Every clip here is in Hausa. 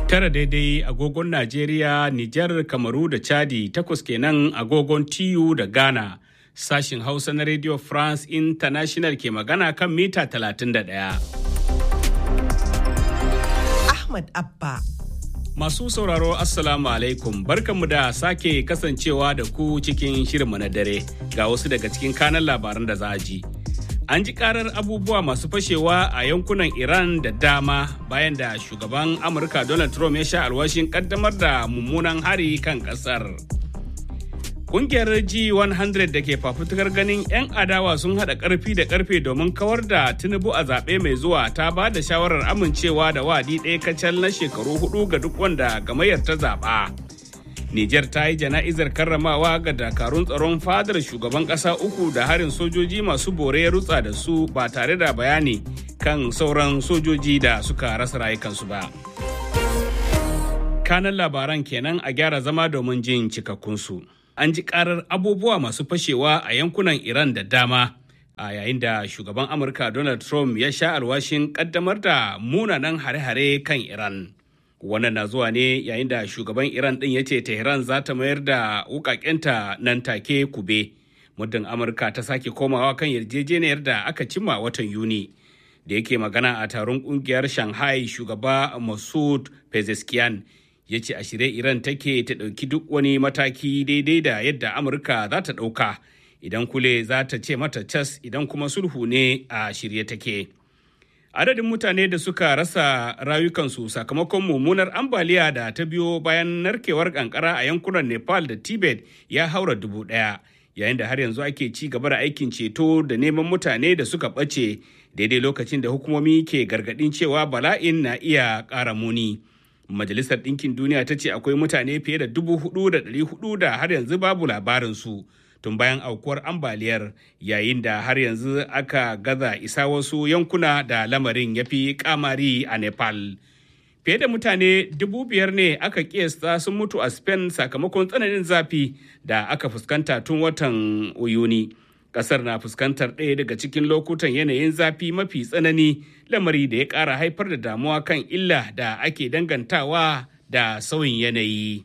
Tara daidai agogon Najeriya, Nijar, Kamaru da Chadi takwas kenan agogon TU da Ghana. Sashin Hausa na Radio France International ke magana kan mita 31. Ahmad Abba. Masu sauraro Assalamu alaikum barkanmu da sake kasancewa da ku cikin shirinmu na dare ga wasu daga cikin kanan labaran da za a ji. An ji karar abubuwa masu fashewa a yankunan Iran da dama bayan da shugaban Amurka Donald Trump ya sha alwashin kaddamar da mummunan hari kan kasar. Kungiyar G100 da ke fafutukar ganin 'yan adawa sun haɗa ƙarfi da ƙarfe domin kawar da Tinubu a zaɓe mai zuwa ta ba da shawarar amincewa da wadi ɗaya kacal na shekaru hudu ga duk wanda gamayyar ta zaɓa. Nijar ta yi jana'izar karramawa ga dakarun tsaron fadar shugaban ƙasa uku da harin sojoji masu bore ya rutsa da su ba tare da bayani kan sauran sojoji da suka rasa rayukansu ba. Kanan labaran kenan a gyara zama domin jin cikakkunsu. An ji karar abubuwa masu fashewa a yankunan Iran da dama. a yayin da shugaban amurka donald trump ya sha alwashin kaddamar da munanan hare-hare kan iran wannan na zuwa ne yayin da shugaban iran din ya ce tehran za ta mayar da wukakenta nan take kube muddin amurka ta sake komawa kan yarjejeniyar da aka cimma watan yuni da yake magana a taron kungiyar shanghai shugaba masud pezeshkian ya ce a shirye iran take ta ɗauki duk wani mataki daidai da yadda amurka za ta ɗauka idan kule za ta ce mata cas idan kuma sulhu ne a shirye take. Adadin mutane da suka rasa rayukansu sakamakon mummunar ambaliya da ta biyo bayan narkewar kankara a yankunan Nepal da Tibet ya haura dubu ɗaya, yayin da har yanzu ake ci gaba da aikin ceto da neman mutane da suka ɓace daidai lokacin da hukumomi ke gargaɗin cewa bala'in na iya ƙara muni. Majalisar Ɗinkin Duniya ta ce akwai mutane fiye da dubu hudu da ɗari hudu da har yanzu babu labarinsu. tun bayan aukuwar ambaliyar yayin da har yanzu aka gaza isa wasu yankuna da lamarin ya fi kamari a nepal fiye da mutane dubu biyar ne aka kiyasta sun mutu a spain sakamakon tsananin zafi da aka fuskanta tun watan yuni kasar na fuskantar ɗaya daga cikin lokutan yanayin zafi mafi tsanani lamari da ya ƙara haifar da damuwa kan illa da ake dangantawa da sauyin yanayi.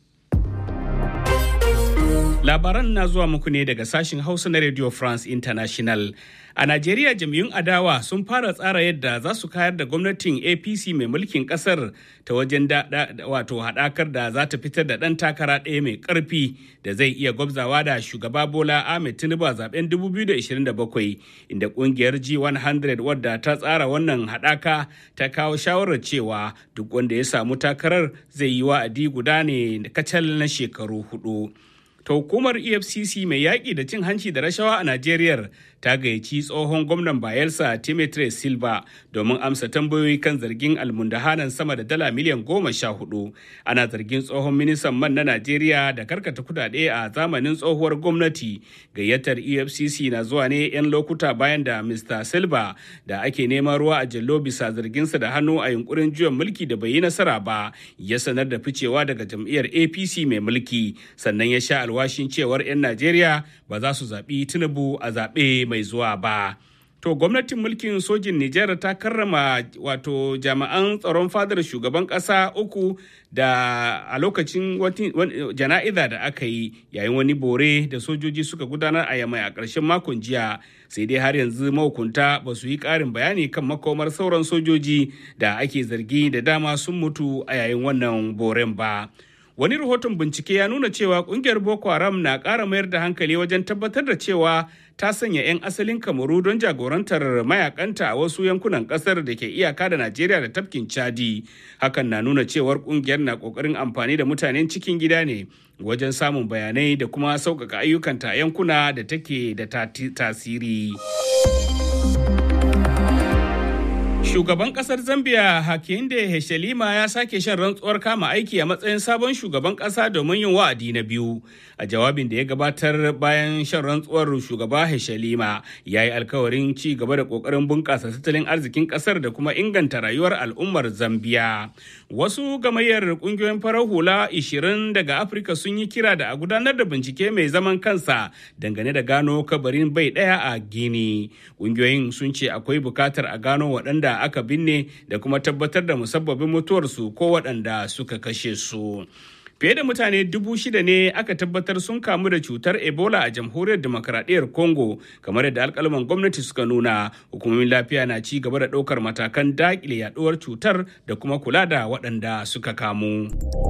Labaran na zuwa muku ne daga sashen Hausa na Radio France International. A Najeriya jam'iyyun adawa sun fara tsara yadda za su kayar da gwamnatin APC mai mulkin kasar ta wajen wato haɗakar da za ta fitar da ɗan takara ɗaya mai ƙarfi da zai iya gwabzawa da shugaba Bola Ahmed Tinubu a zaben 2027 inda ƙungiyar G100 wadda ta tsara wannan haɗaka ta kawo shawarar cewa duk wanda ya samu takarar zai yi wa'adi guda ne kacal na shekaru hudu. ta hukumar efcc mai yaƙi da cin hanci da rashawa a najeriya ta gayyaci tsohon gwamnan bayelsa timothy silva domin amsa tambayoyi kan zargin almundahanan sama da dala miliyan goma sha hudu ana zargin tsohon ministan man na najeriya da karkata kudade a zamanin tsohuwar gwamnati gayyatar efcc na zuwa ne 'yan lokuta bayan da mr silva da ake neman ruwa a jallo bisa zarginsa da hannu a yunkurin juyan mulki da bai yi nasara ba ya sanar da ficewa daga jam'iyyar apc mai mulki sannan ya sha alwashin cewar 'yan Najeriya ba za su zaɓi Tinubu a zaɓe mai zuwa ba. To gwamnatin mulkin sojin Nijar ta karrama wato jami'an tsaron fadar shugaban ƙasa uku da a lokacin jana'iza da aka yi yayin wani bore da sojoji suka gudanar a yamai a ƙarshen makon jiya sai dai har yanzu mahukunta ba su yi ƙarin bayani kan makomar sauran sojoji da ake zargi da dama sun mutu a yayin wannan boren ba. wani rahoton bincike ya nuna cewa kungiyar boko haram na ƙara mayar da hankali wajen tabbatar da cewa ta sanya 'yan asalin kamaru don jagorantar mayakanta a wasu yankunan ƙasar da ke iyaka da najeriya da tafkin chadi hakan na nuna cewar kungiyar na ƙoƙarin amfani da mutanen cikin gida ne wajen samun bayanai da kuma sauƙaƙa ayyukanta a yankuna da take da tasiri. Shugaban kasar Zambia Hakainde Hichilema ya sake shan rantsuwar kama aiki a matsayin sabon shugaban kasa domin yin wa'adi na biyu. A jawabin da ya gabatar bayan shan rantsuwar shugaba Hichilema ya yi alkawarin ci gaba da kokarin bunƙasa tattalin arzikin kasar da kuma inganta rayuwar al'ummar Zambia. Wasu gamayyar kungiyoyin farar hula 20 daga Afirka sun yi kira da a gudanar da bincike mai zaman kansa dangane da gano kabarin bai ɗaya a Gini. Kungiyoyin sun ce akwai bukatar a gano waɗanda aka binne da kuma tabbatar da musabbabin mutuwarsu ko waɗanda suka kashe su. Fiye da mutane dubu shida ne aka tabbatar sun kamu da cutar Ebola a jamhuriyar demokradiyyar Congo kamar yadda alkalman gwamnati suka nuna hukumomin lafiya na ci gaba da ɗaukar matakan daƙile yaduwar cutar da kuma kula da waɗanda suka kamu.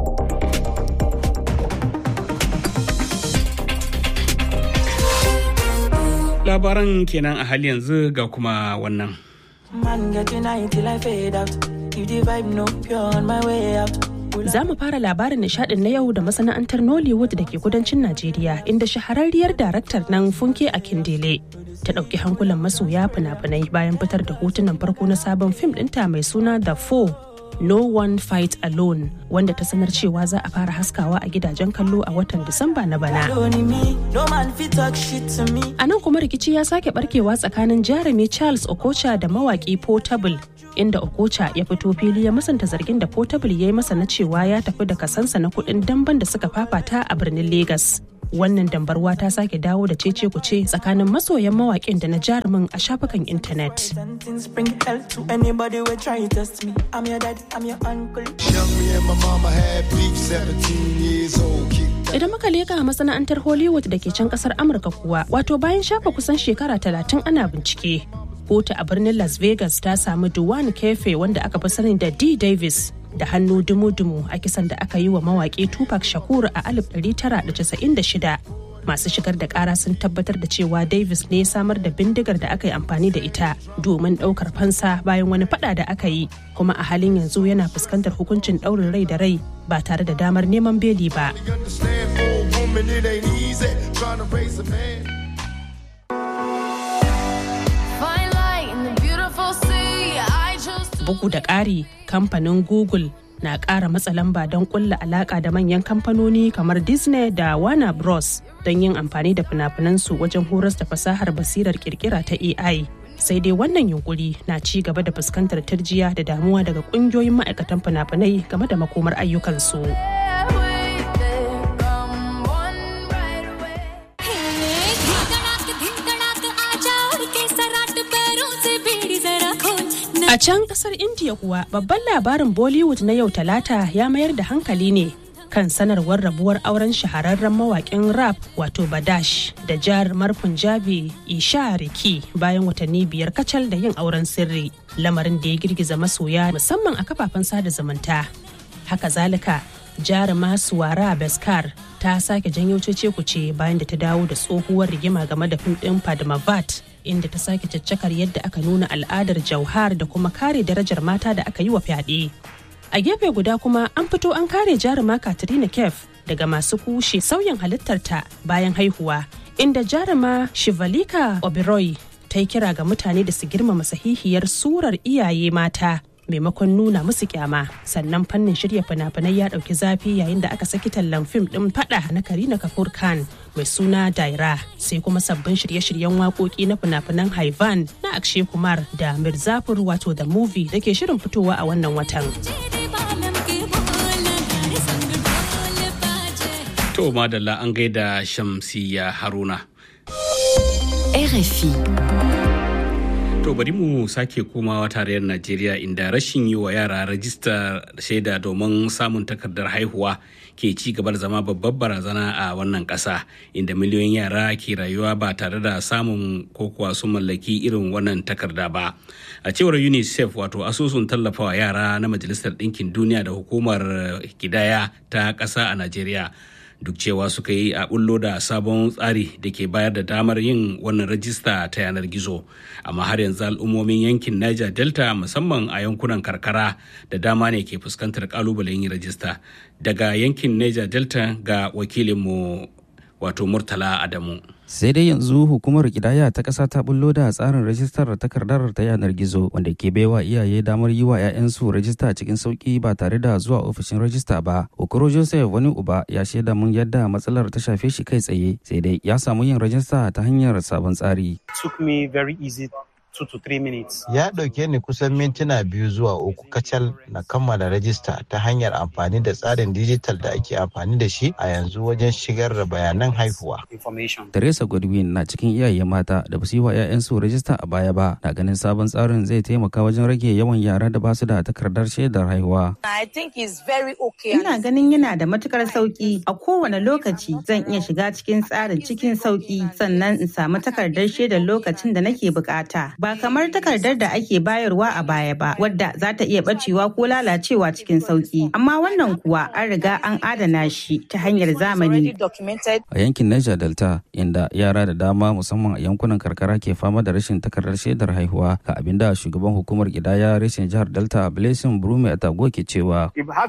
Labaran kenan a hali yanzu ga kuma wannan. Man get tonight till I fade out. If the vibe no pure on my way out. Za mu fara labarin nishadin na yau da masana'antar Nollywood da ke kudancin Najeriya inda shahararriyar daraktar nan Funke Akindele ta ɗauki hankulan masoya fina-finai bayan fitar da hotunan farko na sabon fim ɗinta mai suna The Four No One Fight Alone wanda ta sanar cewa za a fara haskawa a gidajen kallo a watan Disamba na bana. Only me, no man fit talk shit to me. A nan kuma rikici ya sake barkewa tsakanin jarumi Charles Okocha da mawaki Portable inda Okocha ya fito fili ya musanta zargin da Portable ya yi masa na cewa ya tafi da kasansa na kuɗin damben da suka fafata a birnin Legas. Wannan dambarwa ta sake dawo da cece kuce tsakanin masoyan mawaƙin da na jarumin a shafukan intanet. Ten things bring hell to anybody who try test me. I'm your daddy, I'm your uncle. Young me and my mama had beef, 17 years old. Kicked Idan muka leka masana'antar Hollywood da ke can kasar Amurka kuwa, wato bayan shafa kusan shekara talatin ana bincike. Kotu a birnin Las Vegas ta samu Duane Kefe wanda aka fi sani da D. Davis da hannu dumu-dumu a kisan da aka yi wa mawaƙi Tupac Shakur a 1996. Masu shigar da ƙara sun tabbatar da cewa Davis ne samar da bindigar da aka yi amfani da ita domin ɗaukar fansa bayan wani fada da aka yi, kuma a halin yanzu yana fuskantar hukuncin ɗaurin rai da rai ba tare da damar neman beli ba. Understand for a woman, it ain't easy trying to raise a man. Fine light in the beautiful sea. I chose to. Bugu da ƙari, kamfanin Google na ƙara matsa lamba don ƙulla alaƙa da manyan kamfanoni kamar Disney da Warner Bros. don yin amfani da fina-finansu wajen horas da fasahar basirar kirkira ta AI. Sai dai wannan yunkuri na ci gaba da fuskantar tarjiya da damuwa daga ƙungiyoyin ma'aikatan fina-finai game da makomar ayyukansu. with it. Come one right away. A can kasar India kuwa babban labarin Bollywood na yau talata ya mayar da hankali ne kan sanarwar rabuwar auren shahararren mawakin rap wato Badash da jarumar Punjabi Isha Riki bayan watanni biyar kacal da yin auren sirri lamarin da ya girgiza masoya musamman a kafafen sada zumunta. Haka zalika jaruma Suwara Beskar ta sake janyo cece kuce bayan da ta dawo da tsohuwar rigima game da fim ɗin Padmavat inda ta sake caccakar yadda aka nuna al'adar jauhar da kuma kare darajar mata da aka yi wa fyaɗe. A gefe guda kuma an fito an kare jaruma Katrina Kef daga masu kushe sauyin halittarta bayan haihuwa inda jaruma Shivalika Oberoi ta yi kira ga mutane da su girmama sahihiyar surar iyaye mata maimakon nuna musu kyama sannan fannin shirya fina-finai ya dauki zafi yayin da aka saki tallan fim din fada na karina kapoor khan mai suna daira sai kuma sabbin shirye-shiryen waƙoƙi na fina-finan haivan na akshe kumar da mirzapur wato the movie da ke shirin fitowa a wannan watan To madalla an gaida Shamsiya Haruna. RFI. To bari mu sake komawa tarayyar Najeriya inda rashin yi wa yara rajista shaida domin samun takardar haihuwa ke ci gaba da zama babbar barazana a wannan ƙasa inda miliyoyin yara ke rayuwa ba tare da samun ko kuwa su mallaki irin wannan takarda ba. A cewar UNICEF wato asusun tallafawa yara na Majalisar Ɗinkin Duniya da hukumar kidaya ta ƙasa a Najeriya. duk cewa suka yi a bullo da sabon tsari da ke bayar da damar yin wannan rajista ta yanar gizo amma har yanzu al'ummomin yankin niger delta musamman a yankunan karkara da dama ne ke fuskantar kalubalen yin rajista daga yankin niger delta ga wakilinmu wato murtala adamu sai dai yanzu hukumar kidaya ta ƙasa ta bullo da tsarin rajistar takardar ta yanar gizo wanda ke baiwa iyaye damar yi wa 'ya'yansu rajista cikin sauki ba tare da zuwa ofishin rajista ba okoro joseph wani uba ya shaida mun yadda matsalar ta shafe shi kai tsaye sai dai ya samu yin rajista ta hanyar sabon tsari took me very easy Ya ɗauke ni kusan mintuna biyu zuwa uku kacal na kammala rajista ta hanyar amfani da tsarin dijital da ake amfani da shi a yanzu wajen shigar da bayanan haihuwa. Teresa Godwin na cikin iyaye mata da ba su yi wa 'ya'yansu rajista a baya ba na ganin sabon tsarin zai taimaka wajen rage yawan yara da ba su da takardar shaidar haihuwa. Ina ganin yana da matukar sauki a kowane lokaci zan iya shiga cikin tsarin cikin sauki sannan in samu takardar shaidar lokacin da nake bukata ba kamar takardar da ake bayarwa a baya ba wadda za ta iya bacewa ko lalacewa cikin sauki amma wannan kuwa an riga an adana shi ta hanyar zamani. A yankin Niger Delta inda yara da dama musamman a yankunan karkara ke fama da rashin takardar shaidar haihuwa ga abin da shugaban hukumar gidaya reshen jihar Delta Blessing Brume Atago ke cewa.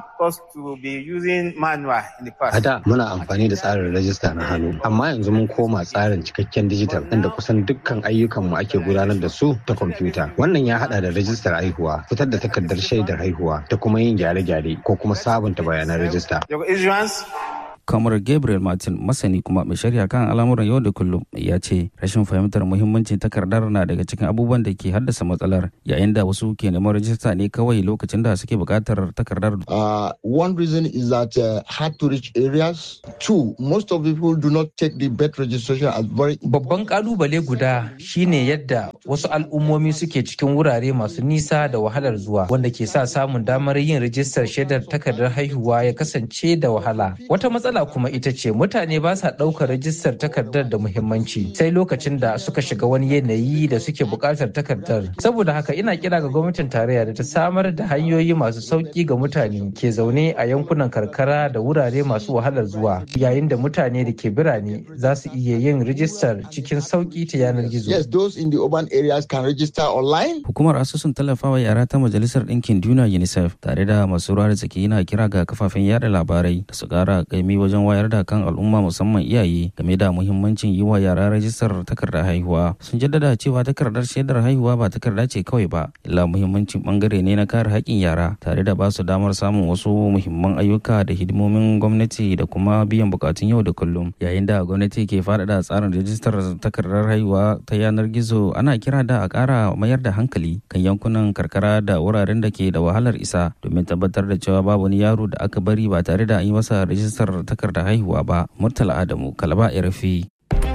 A da muna amfani da tsarin rajista na hannu amma yanzu mun koma tsarin cikakken dijital inda kusan dukkan ayyukanmu ake gudanar da su ta kwamfuta. Wannan ya hada da rajistar haihuwa, fitar da takardar shaidar haihuwa da kuma yin gyare-gyare ko kuma sabunta bayanan rajista. kamar gabriel martin masani kuma mai shari'a kan al'amuran yau da kullum ya ce rashin fahimtar muhimmancin takardar na daga cikin abubuwan da ke haddasa matsalar yayin da wasu ke neman rajista ne kawai lokacin da suke buƙatar takardar Uh, one reason is that uh, hard to reach areas. Two, most of people do not take the birth registration as very Babban kalubale guda shine yadda wasu al'ummomi suke cikin wurare masu nisa da wahalar zuwa wanda ke sa samun damar yin rijistar shaidar takardar haihuwa ya kasance da wahala. Wata matsala kuma ita ce mutane ba sa ɗaukar rijistar takardar da muhimmanci sai lokacin da suka shiga wani yanayi da suke buƙatar takardar. Saboda haka ina kira ga gwamnatin tarayya da ta samar da hanyoyi masu sauƙi ga mutane ke zaune a yankunan karkara da wurare masu wahalar zuwa yayin da mutane da ke birane za su iya yin rijistar cikin sauƙi ta yanar gizo. Yes, those in the urban areas can register online. hukumar asusun tallafawa yara ta majalisar ɗinkin duniya unicef tare da masu ruwa da tsaki yana kira ga kafafen yada labarai da su ƙara kaimi wajen wayar da kan al'umma musamman iyaye game da muhimmancin yi wa yara rajistar takardar haihuwa sun jaddada cewa takardar shaidar haihuwa ba takarda ce kawai ba illa muhimmancin bangare ne na kare haƙƙin yara tare da ba su damar samun wasu muhimman ayyuka da hidimomin gwamnati da kuma biyan bukatun yau da kullum yayin da gwamnati ke faɗaɗa tsarin rajistar takardar haihuwa ta yanar gizo ana kira da a ƙara mayar da hankali kan yankunan karkara da wuraren da ke da wahalar isa domin tabbatar da cewa babu wani yaro da aka bari ba tare da an yi masa rajistar takardar haihuwa ba murtala adamu kalaba rfi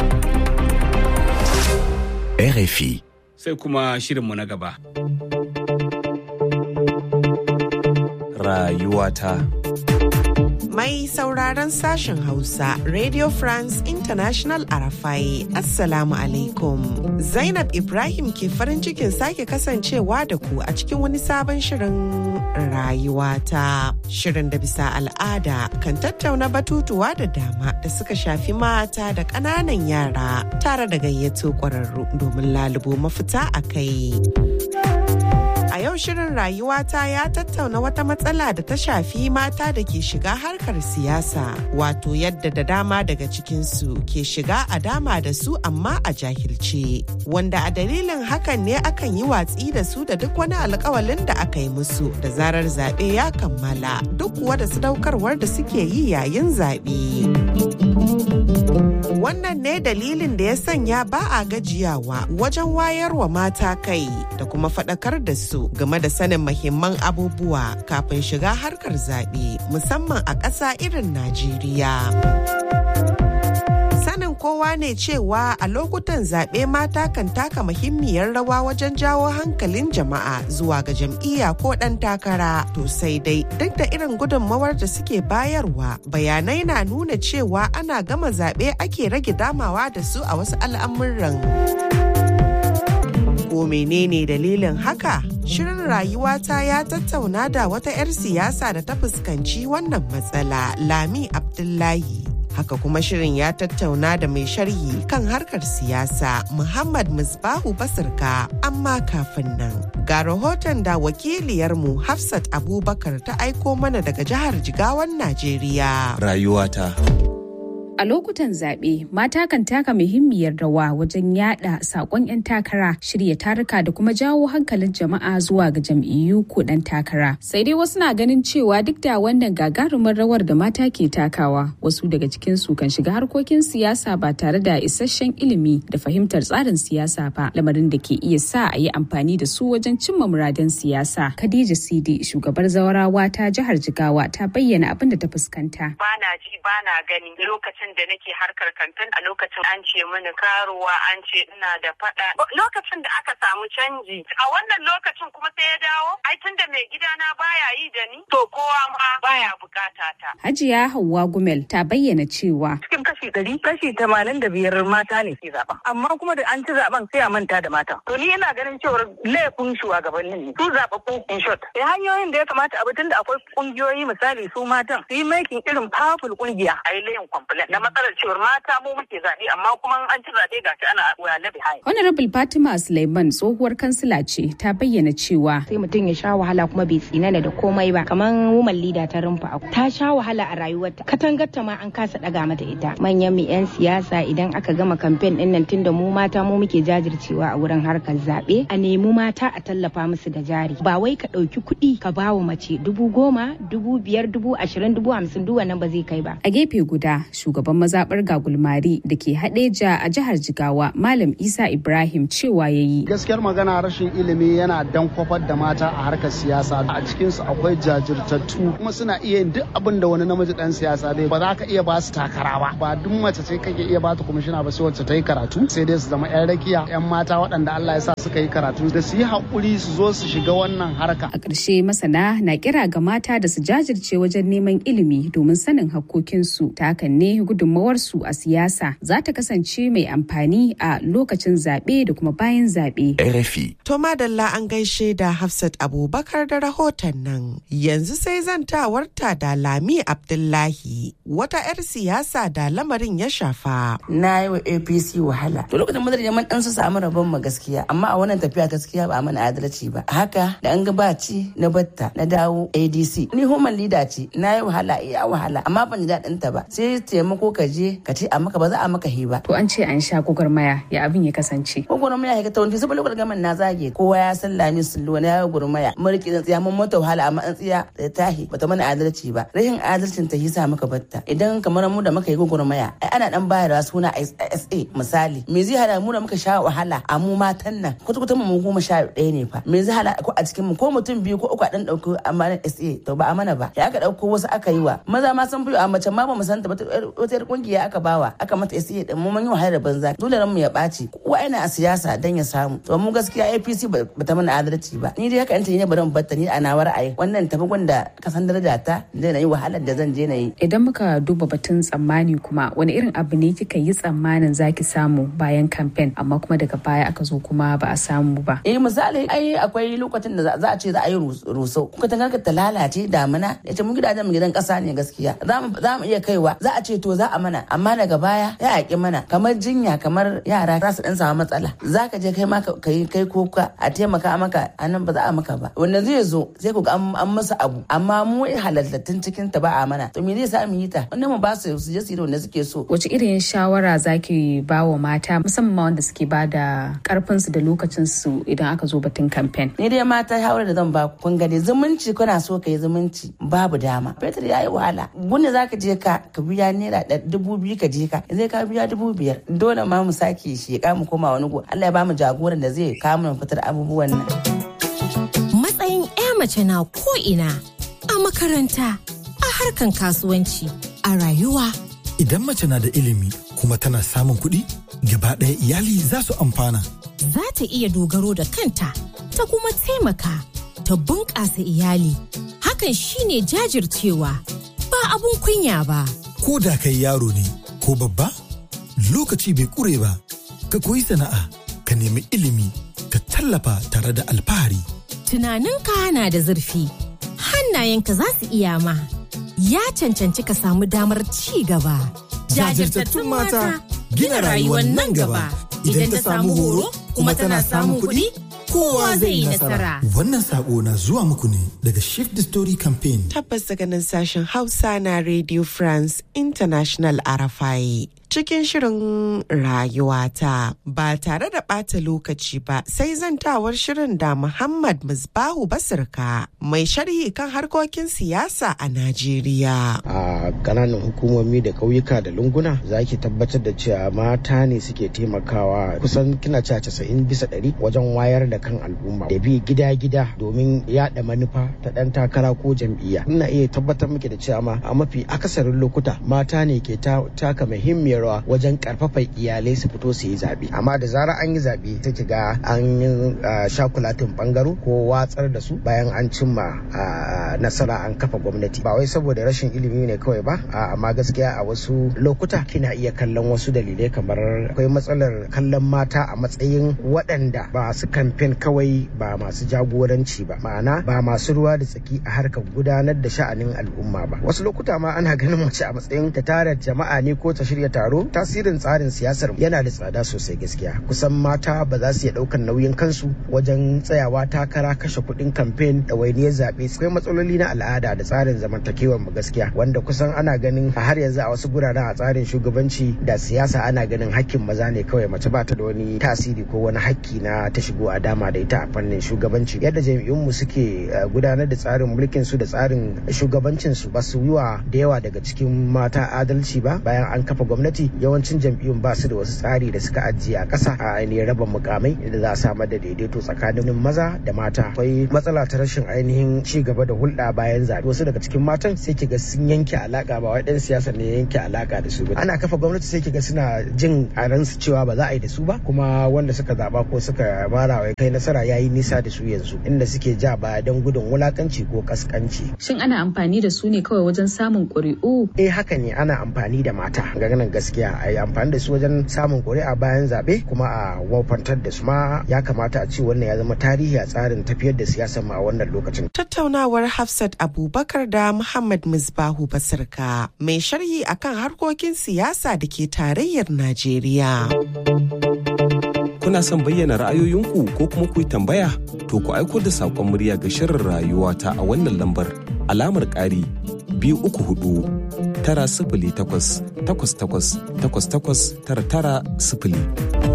RFI. sai kuma shirinmu na gaba. Rayuwata. Mai sauraron sashen Hausa, Radio France International Arafai, Assalamu alaikum. Zainab Ibrahim ke farin cikin sake kasancewa da ku a cikin wani sabon shirin rayuwata. Shirin da bisa al'ada kan tattauna batutuwa da dama da suka shafi mata da ƙananan yara tare da gayyato ƙwararru domin lalubo mafita a kai. A yau shirin rayuwata ya tattauna wata matsala da ta shafi mata da ke shiga harkar siyasa, wato yadda da dama daga cikinsu ke shiga a dama da su amma a jahilce, wanda a dalilin hakan ne akan yi watsi da su da duk wani alkawalin da aka yi musu da zarar zaɓe ya kammala duk kuwa da sadaukarwar da suke yi yayin zaɓe. Wannan ne dalilin da ya sanya ba a gajiyawa wajen wayarwa mata kai da kuma faɗakar da su game da sanin mahimman abubuwa kafin shiga harkar zaɓe musamman a ƙasa irin Najeriya. Sanin kowa ne cewa a lokutan zaɓe mata kan taka muhimmiyar rawa wajen jawo hankalin jama'a zuwa ga jam'iyya ko ɗan takara. To sai dai duk da irin gudunmawar da suke bayarwa bayanai na nuna cewa ana gama zaɓe ake rage damawa da su a wasu al'amuran. Ko menene dalilin haka? Shirin rayuwata ya tattauna da wata 'yar siyasa da ta fuskanci wannan matsala Lami Abdullahi. Haka kuma shirin ya tattauna da mai sharhi kan harkar siyasa Muhammad Musbahu Basirka amma kafin nan. Ga rahoton da wakiliyarmu Hafsat Abubakar ta aiko mana daga jihar Jigawan Najeriya. Rayuwata. A lokutan zaɓe, mata kan taka muhimmiyar rawa wajen yada saƙon 'yan takara, shirya taruka da kuma jawo hankalin jama'a zuwa ga jam'iyyu ko ɗan takara. Sai dai wasu na ganin cewa duk da wannan gagarumin rawar da mata ke takawa, wasu daga cikin su kan shiga harkokin siyasa ba tare da isasshen ilimi da fahimtar tsarin siyasa ba, lamarin da ke iya sa a yi amfani da su wajen cimma muradan siyasa. Khadija Sidi, shugabar zawarawa ta jihar Jigawa, ta bayyana abin da ta fuskanta. Bana ji bana gani lokacin da nake harkar kantin a lokacin an ce mini karuwa an ce ina da fada lokacin da aka samu canji a wannan lokacin kuma sai ya dawo ai tun da mai gidana baya yi da ni to kowa ma baya bukata ta Hajiya Hauwa Gumel ta bayyana cewa cikin kashi ɗari kashi tamanin da biyar mata ne ke zaɓen amma kuma da an ci zaɓen sai a manta da mata to ni ina ganin cewar laifin shugabannin ne su zaɓaɓɓu in short sai hanyoyin da ya kamata a tun da akwai ƙungiyoyi misali su matan su yi making irin powerful ƙungiya a yi layin complaint na matsalar cewar mata mu muke zaɓe amma kuma an ci zaɓe ga shi ana waya behind. Honorable Fatima Suleiman tsohuwar kansila ce ta bayyana cewa sai mutum ya sha wahala kuma bai tsinana da komai ba kamar woman leader ta rumfa ta sha wahala a rayuwarta katangarta ma an kasa daga mata ita manyan mu yan siyasa idan aka gama kamfen din nan tunda mu mata mu muke jajircewa a wurin harkar zaɓe a nemi mata a tallafa musu da jari ba wai ka ɗauki kuɗi ka bawa mace dubu goma dubu biyar dubu ashirin dubu hamsin duk wannan ba zai kai ba. A gefe guda shugaban mazaɓar gagulmari da ke haɗeja a jihar Jigawa Malam Isa Ibrahim cewa ya yi. Gaskiyar magana rashin ilimi yana dan kwafar da mata a harkar siyasa a cikinsu akwai jajirtattu kuma suna iya yin duk abin da wani namiji dan siyasa bai ba za ka iya ba su takara ba ba duk mace ce kake iya ba ta kwamishina ba sai wacce ta yi karatu sai dai su zama yan rakiya yan mata waɗanda Allah ya sa suka yi karatu da su yi haƙuri su zo su shiga wannan harka. A ƙarshe masana na kira ga mata da su jajirce wajen neman ilimi domin sanin hakkokinsu ta hakan ne gudunmawarsu a siyasa za ta kasance mai amfani a lokacin zaɓe da kuma bayan zaɓe. RFI. To madalla an gaishe da Hafsat Abubakar da rahoton nan. Yanzu sai zantawarta da Lami Abdullahi wata 'yar siyasa da lamarin ya shafa. Na yi wa APC wahala. To lokacin madar jaman ɗan su samu rabon ma gaskiya amma a wannan tafiya gaskiya ba a mana adalci ba. Haka da an ga baci na batta na dawo ADC. Ni human leader ce na yi wahala iya wahala amma ban ji daɗin ta ba. Sai taimako ka je ka ce a maka ba za a maka hi ba. To an ce an sha gwagwarmaya ya abin ya kasance. Gwagwarmaya ya ta wani saboda lokacin gaman na zage kowa ya san lami sullo na ya gwagwarmaya. Mulki zan tsaya mun mata wahala amma an tsaya da tahi bata mana adalci ba. Rashin adalcin ta hisa maka batta. Idan kamar mu da muka yi gwagwarmaya ai ana dan bayarwa suna SA misali. Me zai hada mu da muka sha wahala a mu matan nan kwata-kwata mu goma sha ɗaya ne fa. Me zai hada ko a cikin mu ko mutum biyu ko uku a dan ɗauki amanar SA to ba a mana ba. Ya aka ɗauko wasu aka yi wa maza ma sun fi a mace ma ba mu san ta wata yar kungiya aka bawa aka mata SA din mu mun yi wahala da banza dole ran mu ya ɓaci kowa yana a siyasa dan ya samu to mu gaskiya APC ba ta mana adalci ba ni dai haka in ta ne bari mu batta ni a nawa ra'ayi wannan tafi gwanda ka san daraja ta da na yi wahalar da zan je na yi Idan muka duba batun tsammani kuma wani irin abu ne kika yi tsammanin zaki samu bayan kamfen amma kuma daga baya aka zo kuma ba a samu ba. eh misali ai akwai lokacin da za a ce za a yi rusau kuka tangar ta lalace damina ya ce mun gidajen mu gidan kasa ne gaskiya za mu iya kaiwa za a ce to za a mana amma daga baya ya yaƙi mana kamar jinya kamar yara za su dan samu matsala za ka je kai ma ka yi kai kuka a taimaka maka a nan ba za a maka ba wanda zai zo sai ku ga an masa abu amma mu halattattun cikin ta ba a mana to me zai sa mu yi ta wannan mu ba su su je su yi da wanda suke so Wace irin shawara zaki ba wa mata musamman ma wanda suke ba da karfin su da lokacin su idan aka zo batun kamfen. ni dai mata shawarar da zan ba ku kun gani zumunci kuna so ka yi zumunci babu dama fetur ya yi wahala gunne za ka je ka ka biya naira dubu biyu ka je ka zai ka biya dubu biyar dole ma mu sake sheka mu koma wani go Allah ya ba mu jagoran da zai kawo mu fitar abubuwan nan. Matsayin 'ya mace na ko ina a makaranta a harkan kasuwanci a rayuwa. Idan mace na da ilimi kuma tana samun kuɗi gaba ɗaya iyali za su amfana. Za ta iya dogaro da kanta ta kuma taimaka ta bunƙasa iyali. Hakan shine jajircewa ba abun kunya ba. Ko da kai yaro ne ko babba lokaci bai ƙure ba ka koyi sana'a ka nemi ilimi ka tallafa tare da alfahari. Tunaninka na da zurfi hannayenka za su iya ma. Ya cancanci ka samu damar ci gaba. Jajirtattun mata gina rayuwar nan gaba. Idan ta samu horo kuma tana samun kuɗi kowa zai yi nasara. Wannan sako na zuwa muku ne daga Shift the Story Campaign. Tabbas daga nan sashen Hausa na Radio France International Arafai. Cikin shirin rayuwata ba tare da ɓata lokaci ba sai zantawar shirin da Muhammad Musbahu Basirka mai sharhi kan harkokin siyasa a Najeriya. A ƙananan hukumomi da ƙauyuka da lunguna za ki tabbatar da cewa mata ne suke taimakawa kusan kina cewa casa'in bisa ɗari wajen wayar da kan al'umma da bi gida-gida domin yaɗa manufa ta ɗan takara ko jam'iyya. Ina iya tabbatar miki da cewa ma a mafi akasarin lokuta mata ne ke taka muhimmiyar rawa wajen karfafa iyalai su fito su yi zaɓe amma da zarar an yi zaɓe ta ki ga an yi shakulatin bangaro ko watsar da su bayan an cimma nasara an kafa gwamnati ba wai saboda rashin ilimi ne kawai ba amma gaskiya a wasu lokuta kina iya kallon wasu dalilai kamar akwai matsalar kallon mata a matsayin waɗanda ba su kamfen kawai ba masu jagoranci ba ma'ana ba masu ruwa da tsaki a harkar gudanar da sha'anin al'umma ba wasu lokuta ma ana ganin mace a matsayin ta tara jama'a ne ko ta shirya taro tasirin tsarin siyasar yana da tsada sosai gaskiya kusan mata ba za su iya ɗaukar nauyin kansu wajen tsayawa takara kashe kuɗin kamfen da wainiyar zaɓe akwai matsaloli na al'ada da tsarin zamantakewar mu gaskiya wanda kusan ana ganin a har yanzu a wasu guraren a tsarin shugabanci da siyasa ana ganin hakkin maza ne kawai mace ba ta da wani tasiri ko wani hakki na ta shigo a dama da ita a fannin shugabanci yadda jami'unmu suke gudanar da tsarin mulkin su da tsarin shugabancin su ba su yi wa da yawa daga cikin mata adalci ba bayan an kafa gwamnati yawancin jam'iyyun ba su da wasu tsari da suka ajiye a ƙasa a ainihin raba mukamai da za a samar da daidaito tsakanin maza da mata akwai matsala ta rashin ainihin ci gaba da hulɗa bayan zaɓe wasu daga cikin matan sai kiga sun yanke alaka ba wai ɗan siyasa ne yanke alaka da su ba ana kafa gwamnati sai kiga suna jin a ransu cewa ba za a yi da su ba kuma wanda suka zaɓa ko suka mara wai kai nasara yayi nisa da su yanzu inda suke ja baya don gudun wulakanci ko kaskanci Shin ana amfani da su ne kawai wajen samun ƙuri'u? eh haka ne ana amfani da mata ganin gaskiya a yi amfani da su wajen samun ƙuri'a bayan zaɓe kuma a wafantar da su ma ya kamata a ce wannan ya zama tarihi a tsarin tafiyar da siyasar mu a wannan lokacin. Tattaunawar Hafsat Abubakar da Muhammad Misbahu Basirka mai sharhi akan harkokin siyasa da ke tarayyar Najeriya. Kuna son bayyana ra'ayoyinku ko kuma ku yi tambaya? To ku aiko da saƙon murya ga shirin rayuwa ta a wannan lambar alamar ƙari biyu uku hudu tara sifili takwas takwas takwas takwas takwas tara tara sifili.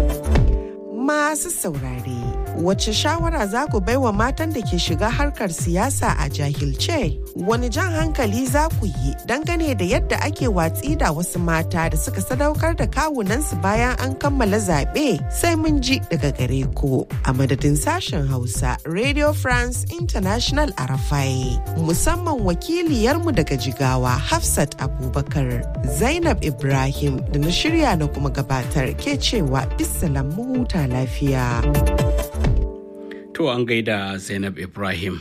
Masu saurare, wace shawara za ku baiwa matan da ke shiga harkar siyasa a jahilce? Wani jan hankali za ku yi dangane da yadda ake watsi da wasu mata da suka sadaukar da kawunansu bayan an kammala zaɓe sai mun ji daga gare ku. A madadin sashen Hausa, Radio France International Arafai, musamman wakiliyarmu daga Jigawa, Hafsat Abubakar, Zainab Ibrahim da na shirya na kuma gabatar ke cewa bisalam mu huta lafiya. To an gaida Zainab Ibrahim.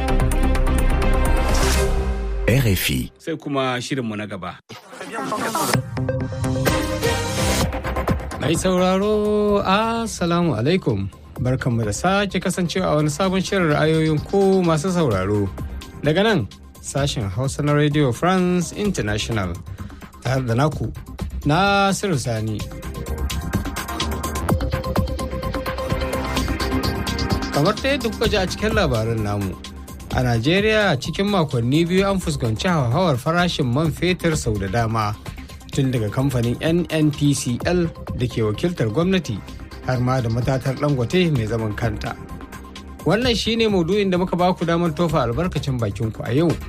RFI. Sai kuma shirinmu na gaba. Mai sauraro, Assalamu alaikum. Barkanmu da sake kasancewa a wani sabon shirin ra'ayoyin ku masu sauraro. Daga nan, sashen Hausa na Radio France International. Tare da naku, Nasiru Sani. kamar ta yadda kuka ji a cikin labaran namu a najeriya cikin makonni biyu an fuskanci hauhawar farashin man fetur sau da dama tun daga kamfanin nnpcl da ke wakiltar gwamnati har ma da matatar dangote mai zaman kanta wannan shine maudu'in da muka baku damar tofa albarkacin bakinku a yau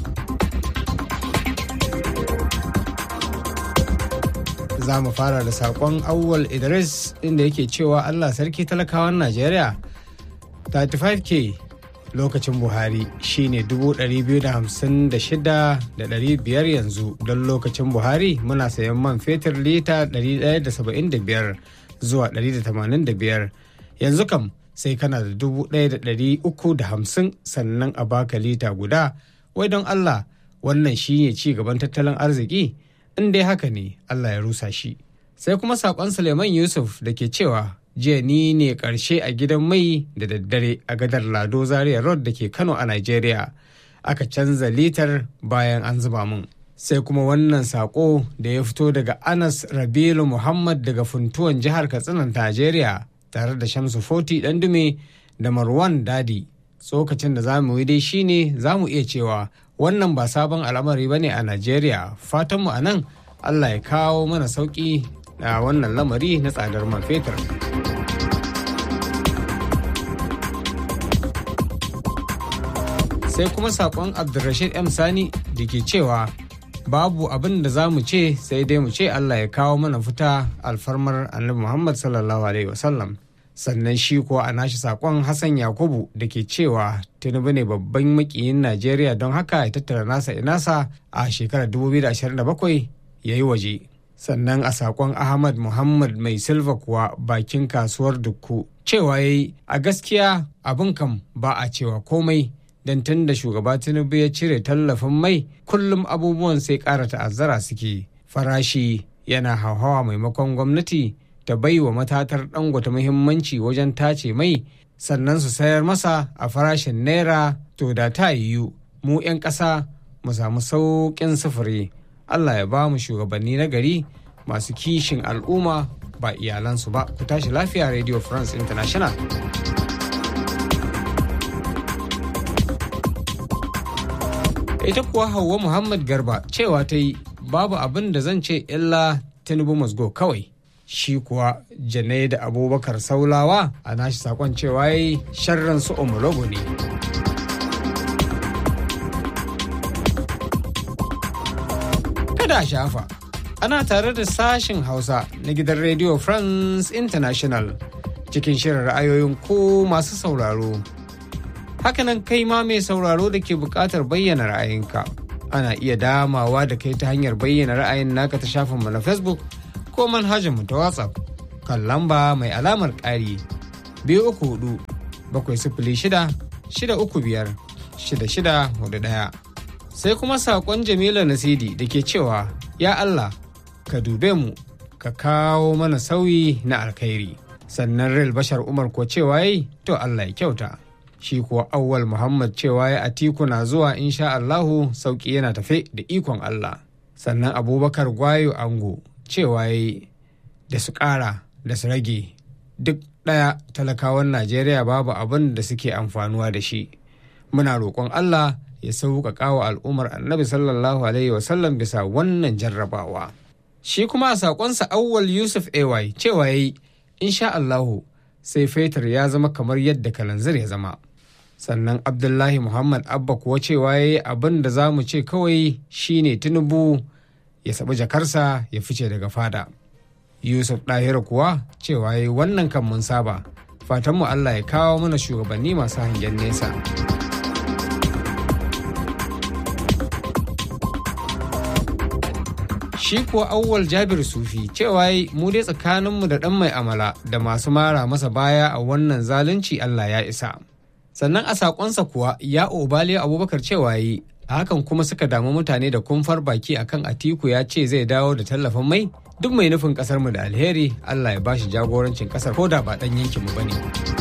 za mu fara da saƙon awwal idris inda yake cewa allah sarki talakawan najeriya 35k lokacin buhari shine 256,500 yanzu don lokacin buhari muna sayan man fetur lita 175 zuwa 185 yanzu kam sai kana da 1,350 sannan a baka lita guda wai don allah wannan shine ci gaban tattalin arziki in dai haka ne allah ya rusa shi sai kuma saƙon suleiman yusuf da ke cewa jiya ni ne karshe a gidan mai da daddare a gadar lado zaria road da ke kano a nigeria aka canza litar bayan an zuba mun sai kuma wannan sako da ya fito daga anas rabilu muhammad daga funtuwan jihar katsinan nigeria tare da shamsu foti dume da marwan dadi tsokacin da za mu yi dai shine za mu iya cewa wannan ba sabon al'amari ba ne a najeriya fatanmu a nan allah ya kawo mana sauƙi a wannan lamari na tsadar man fetur sai kuma saƙon abdulrashid m sani da ke cewa babu abin da za mu ce sai dai mu ce allah ya kawo mana fita alfarmar annabi muhammad sallallahu alaihi wasallam sannan shi kuwa a nashi sakon hassan yakubu da ke cewa tinubu ne babban makiyin najeriya don haka ya tattara nasa inasa a shekarar 2027 ya yi waje sannan a sakon ahmad muhammad mai silva kuwa bakin kasuwar dukku cewa ya yi a gaskiya abin kam ba a cewa komai don tun da shugaba tinubu ya cire tallafin mai kullum abubuwan sai ƙara ta'azzara suke farashi yana hauhawa maimakon gwamnati ta bai wa matatar dangote muhimmanci wajen tace mai sannan su sayar masa a farashin naira to da ta yiwu mu 'yan ƙasa mu samu sauƙin sufuri allah ya ba mu shugabanni na gari masu kishin al'umma ba iyalansu ba ku tashi lafiya radio france international ita kuwa hauwa muhammad garba cewa ta yi babu abin da zan ce illa tinubu musgo kawai shi kuwa janai da abubakar saulawa a nashi sakon cewa yi sharran su omologo ne kada shafa ana tare da sashin hausa na gidan radio france international cikin shirin ra'ayoyin ko masu sauraro hakanan kai ma mai sauraro da ke buƙatar bayyana ra'ayinka ana iya damawa da kai ta hanyar bayyana ra'ayin naka ta shafinmu na facebook ko manhajarmu ta WhatsApp kan lamba mai alamar ƙari biyu uku hudu bakwai sifili shida shida uku biyar shida shida hudu ɗaya. Sai kuma saƙon Jamila Nasidi da ke cewa ya Allah ka dube mu ka kawo mana sauyi na alkhairi. Sannan Rel Bashar Umar ko cewa yi to Allah ya kyauta. Shi kuwa Awwal Muhammad cewa ya atiku na zuwa insha Allahu sauƙi yana tafe da ikon Allah. Sannan Abubakar Gwayo Ango cewa yi da su ƙara da su rage duk ɗaya talakawan najeriya babu abin da suke amfanuwa da shi muna roƙon allah ya sauƙaƙa wa al'ummar annabi sallallahu alaihi wasallam bisa wannan jarrabawa shi kuma a saƙonsa awwal yusuf ay cewa ya yi insha allahu sai fetur ya zama kamar yadda kalanzir ya zama sannan abdullahi muhammad abba kuwa cewa ya yi abin da za mu ce kawai shine tinubu ya saɓi jakarsa ya fice daga fada yusuf ɗahira kuwa cewa ya wannan kan mun saba fatanmu allah ya kawo mana shugabanni masu hangen nesa shi kuwa awwal jabir sufi cewa mu dai tsakaninmu da ɗan mai amala da masu mara masa baya a wannan zalunci allah ya isa sannan a saƙonsa kuwa ya obale abubakar cewa yi a hakan kuma suka damu mutane da kumfar baki akan atiku ya ce zai dawo da tallafin mai duk mai nufin kasar mu da alheri allah ya bashi jagorancin kasar ko da ba dan yankin mu bane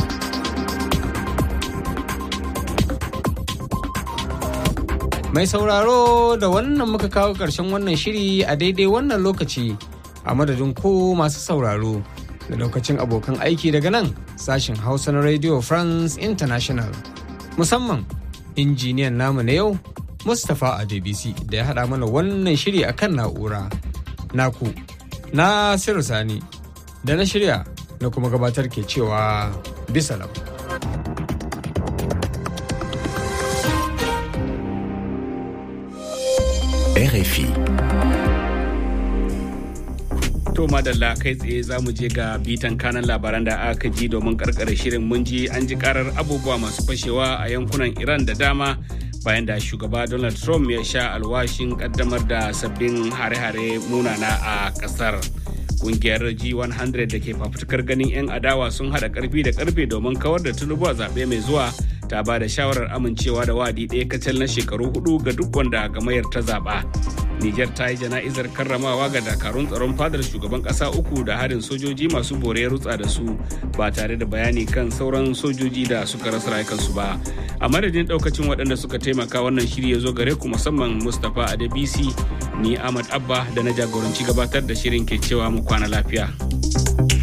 mai sauraro da wannan muka kawo ƙarshen wannan shiri a daidai wannan lokaci a madadin ko masu sauraro da lokacin abokan aiki daga nan sashen hausa na radio france international musamman injiniyan namu na yau Mustapha Adebisi da ya haɗa mana wannan shiri a kan na'ura. Naku, na Sani, da na shirya na kuma gabatar ke cewa bisalam. RFI. To madalla kai tsaye za mu je ga bitan kanan labaran da aka ji domin karkare shirin mun ji an ji karar abubuwa masu fashewa a yankunan Iran da dama bayan da shugaba Donald Trump ya sha alwashin kaddamar da sabbin hare-hare munana a kasar. Kungiyar G100 da ke fafutukar ganin 'yan adawa sun hada karfi da karfe domin kawar da tulubu a zaɓe mai zuwa ta ba da shawarar amincewa da wadi ɗaya kacal na shekaru hudu ga duk wanda gamayar ta zaɓa. Nijar ta yi jana'izar karramawa ga dakarun tsaron fadar shugaban ƙasa uku da harin sojoji masu bore rutsa da su ba tare da bayani kan sauran sojoji da suka rasa rayukansu ba. A madadin ɗaukacin waɗanda suka taimaka wannan shiri ya zo gare ku musamman Mustapha Adebisi ni Ahmad Abba da na jagoranci gabatar da shirin ke cewa mu kwana lafiya.